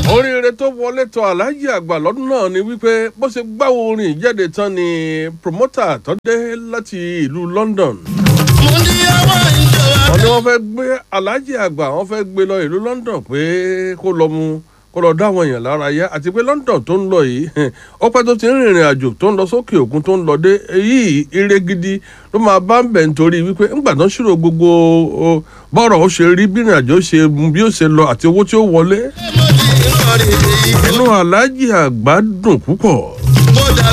oríire tó wọlé tọ aláàjì àgbà lọ́dún náà ni wípé bó ṣe gbáwo orin ìjáde tán ni promoter tó dé láti ìlú london mo ní ọwọ́ ìjọba. wọ́n ní wọ́n fẹ́ gbé aláàjì àgbà wọ́n fẹ́ gbé lọ ìlú london pé kó lọ mu kó lọ dá àwọn èèyàn lára yá àti pé london tó ń lọ yìí ó pẹ́ tó ti ń rìnrìn àjò tó ń lọ sókè òkun tó ń lọ dé èyí ire gidi ló máa bá ń bẹ̀ nítorí wípé ńgbà tó ń ṣírò gbogbo o, bọ́rọ̀ ó ṣe rí bí ìrìn àjò ṣe bí ó ṣe lọ àti owó tí ó wọlé mo ti ń kọrin èyí. inú aláàjì àgbà dùn púpọ̀ mo dà